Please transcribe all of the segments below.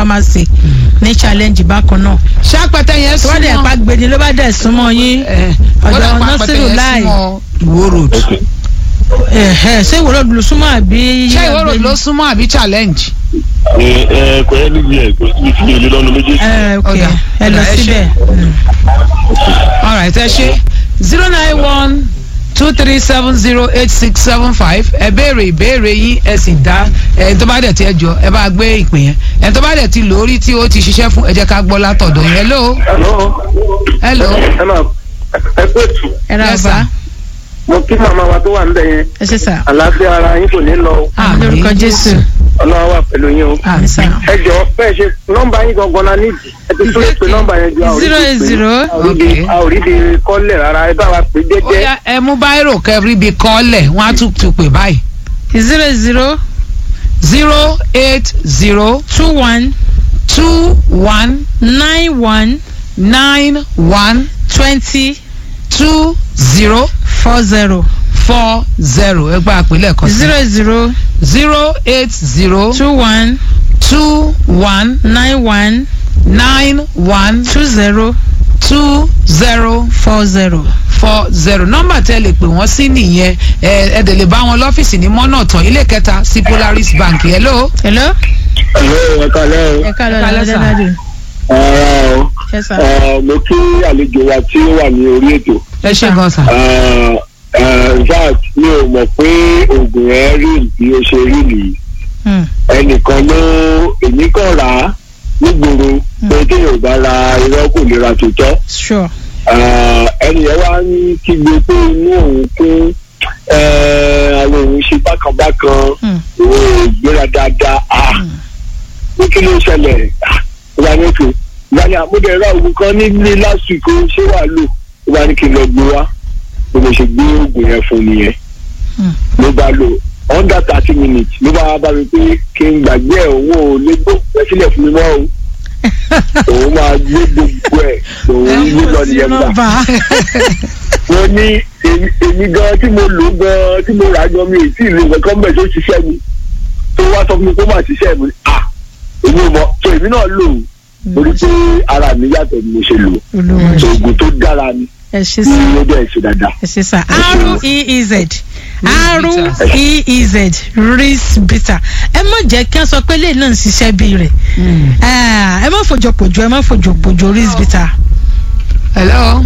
pharmacy ní challenge bákan náà ṣé apẹtẹ yẹn tó bá dẹ̀ súnmọ́ pa gbèdé ló bá dẹ̀ súnmọ́ yín ẹ, ọ̀dọ̀ ó dà pa apẹtẹ Nasiru yẹn Lai. súnmọ́ ìwó road ẹ̀hẹ́, ṣé ìwòrò ló súnmọ́ àbí ṣé ìwó road ló súnmọ́ àbí challenge. ẹ ẹ kò ẹ níbi ẹ kò síbi tí mi ò lè lọ́nu méjèèjì. ẹ ok Ọ̀dà, ẹ lọ ọ̀dà, ẹ ṣé. síbẹ̀ Mm. alright ẹ ṣe zero nine one two three seven zero eight six seven five ẹ béèrè ìbéèrè yín ẹ sì dá ẹ tó bá dẹ̀ ti ẹ jọ ẹ bá gbé ìpè yẹn ẹ tó bá dẹ̀ ti lórí tí ó ti ṣiṣẹ́ fún ẹ jẹ́ ká gbọ́ látọ̀dọ̀ yẹn hello Hello. hello ẹ máa ẹ pé tù ẹ ra Yes, ọba sir. mo kí màmá wa tó wà níbẹ̀ yẹn ẹ ṣe sà àlàáfíà ara yín kò ní lọ o. Àmín. lórúkọ Jésù ọlọ́wọ́ wà pẹ̀lú yín o. àmì sà ẹ jọ bẹ́ẹ̀ ṣe nọ́mbà yín gangan la nídìí ẹ ti tún lè pe nọ́mbà yẹn ju zero eight zero Okay. a ò rí di kọ́lẹ̀ rárá ẹ bá wa pè ó jẹ́jẹ́. yá ẹ mú báírò kẹrí bíi kọ́lẹ̀ wọ́n á tún tún pè báyìí zero eight zero zero eight zero two one two one nine one nine one twenty two zero four zero four zero ẹ gba àpilẹ̀ kan sí zero eight zero zero eight zero two one two one nine one nine one two zero two zero four zero. four zero nọ́mbà tẹ́ lè pè wọ́n sí nìyẹn ẹ ẹ dẹ̀ lè bá wọn lọ́fíìsì ní mọ́nà tán ilé kẹta sí Polaris Bank hello. hello. ẹ̀lọ́ ẹ kalẹ́ o. ẹ ká lọ Ẹ ká lọ, lọ sir. dáadáa ara o ẹ sà. ẹ, mo kí àlejò wa tí ó wà ní orí ètò. ẹ ṣe gan sa. ẹ, ẹ, in fact mi ò mọ̀ pé oògùn ẹ rí bí ó ṣe rí nìyí. Hmm. ẹnìkan ló èmi kàn rà á nígboro pé kéèyàn bá ra irọ́ kò lè ra tòótọ́. sure. Ah, ẹni yẹn wá ń kígbe pé inú òun kún eh, àwọn òun ṣe bákanbákan Hmm. òun ò gbéra dáadáa ah ní kí ló ṣẹlẹ̀ Ah, ó wà ní òkè ìgbà ni àmúdẹ̀ ra oògùn kan nílé last week ó ṣé wàá lò ó wà ní kí n lọ gbé wá bí mo ṣe gbé oògùn yẹn fún nìyẹn Hmm. ló bá lò under thirty minutes ló bá bá mi pé kí n gbàgbé ẹ̀ òun ò lè gbóògùn ẹ sílẹ̀ fún mi mọ́ o òun máa gbé gbogbo ẹ̀ òun gbé lọ nìyẹn gbà nọ́mbà. wọ́n ní èmi èmi gan tí mo lò gan tí mo rà gan mi ò tí ì lo nǹkan bẹ́ẹ̀ tó ṣiṣẹ́ mi tó wá sọ fún mi kó má ṣiṣẹ́ mi à èmi ò mọ̀ tó èmi náà lò ó mo rí pé ara mi yàtọ̀ ni mo ṣe lò ó olúwa tó oògùn tó dára ni ẹ ṣe ní sà. ó dẹ̀ ṣe dáadáa. ẹ ṣe sà. r e e z r e e z ris bitter ẹ má jẹ́ kí wọ́n sọ pé lẹ́yìn náà ń ṣiṣẹ́ bí rẹ̀ ẹ má fòjò pòjò ẹ má fòjò pòjò ris bitter. hello.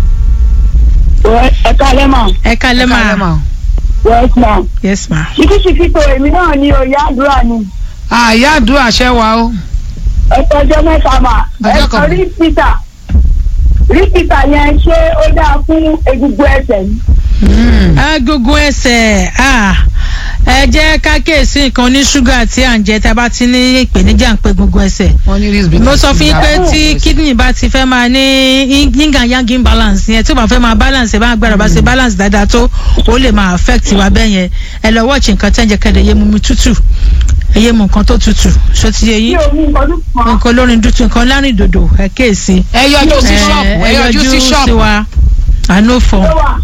ẹ kálẹ́ mà ẹ kálẹ́ Kálẹ̀ máa mà. yes ma yes ma. ṣíkíṣíkí tó èmi náà ní oyè àdúrà ni àyà àdúrà ṣẹ́ wa o. ẹ tọjọ́ mẹ́ta mà ẹ Ọjọ́ sọ kan. rí peter rí peter yẹn ṣé ó dáa fún egungun ẹsẹ̀ ni. agogo ẹsẹ̀ ah, ẹ jẹ́ ká kíyèsí nǹkan ní ṣúgà tí à ń jẹ tá a bá ti ní ìpèníjà ń pe gbogbo ẹsẹ̀ wọ́n ní ris bitter. mo sọ fún yín pé tí kidney bá ti fẹ́ máa ní yin and yang imbalance yẹn tí ó bá fẹ́ máa balance ẹ̀ bá gbára bá ṣe balance dáadáa tó ó lè máa affect wa bẹ́ẹ̀ yẹn ẹ lọ watch nǹkan tẹ́ ń jẹ kẹ́lẹ́ yé mu mi tútù ẹ yé mu nǹkan tó tútù ṣó ti yé bí yín omi nǹkan tó kàn án nǹkan olórin dúdú nǹkan lárin dòdò ẹ kéèsì ẹ yọjú sí ṣọ́ọ̀bù ẹ yọjú sí ṣọ́ọ̀bù. wa àánú fọ ló wà.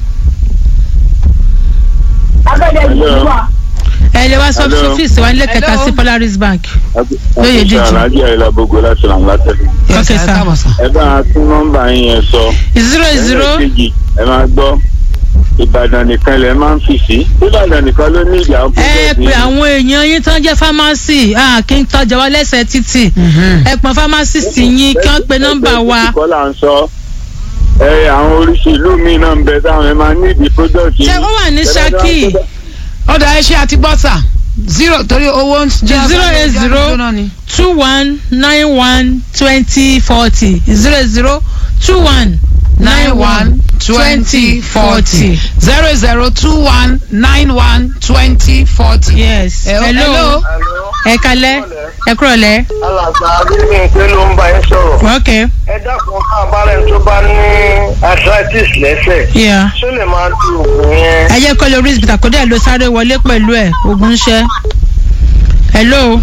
abẹ́rẹ́ ìlú wà. ẹ lè wá sọ Hello. fífìsì wa nílé kẹta Hello. sí Polaris Bank Lóye díjì. aláàjì àyìnlá gbogbo láti ràn látẹ̀lé. Yes, Okay, ẹ sir. káàbọ̀ sir. ẹ bá a tún nọ́mbà yín yẹn sọ. zero zero ẹlẹ́ẹ̀kejì ẹ máa gbọ́ ìbàdàn nìkan lẹ máa ń fi sí ìbàdàn nìkan ló ní ìyá ẹ pé àwọn èèyàn yín tán jẹ́ pharmacy ah, kí n tọ́jà wá lẹ́sẹ̀ títì ẹ pọn pharmacist yín kí wọ́n pe nọ́mbà wa kọ́ là ń sọ ẹ àwọn oríṣi ìlú míì náà ń bẹ táwọn ẹ máa ní ìdí product ṣé ó wà ní Ṣakí ọ̀dà ẹ ṣe àti bọ́tà zero torí owó ń jẹ́ Zero eight zero. two one nine one twenty forty zero zero two one nine one twenty forty zero zero two one nine one twenty forty. yes Hello. hello ẹ kalẹ́ ẹ kúrọ̀lẹ́ alàgbà agbègbè pé ló ń bá yín sọ̀rọ̀. ok ẹ dákun ká abárẹ́ tó bá ní arthritis lẹ́sẹ̀ yeah. ṣó lè máa lu oògùn yẹn. ẹ jẹ́ kọ́ lórí ìsìbìtà kó dẹ̀ ló sáré wọlé pẹ̀lú ẹ̀ ogun ṣẹ́ hello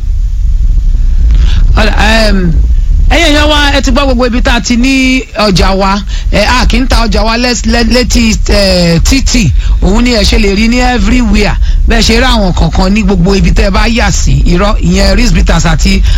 Ọ̀dà, ẹm, ẹ̀yin èèyàn wa ẹ ti gbọ́ gbogbo ibi tá a ti ní ọjà wa ẹ a kì í ta ọjà wa lẹ́s- lẹ́- létí ẹ, títì òun ni ẹ ṣe lè rí ní everywhere bẹ́ẹ̀ ṣe rí àwọn kọ̀ọ̀kan ní gbogbo ibi tẹ́ ẹ bá yà sí irọ́ ìyẹn ris bitters àti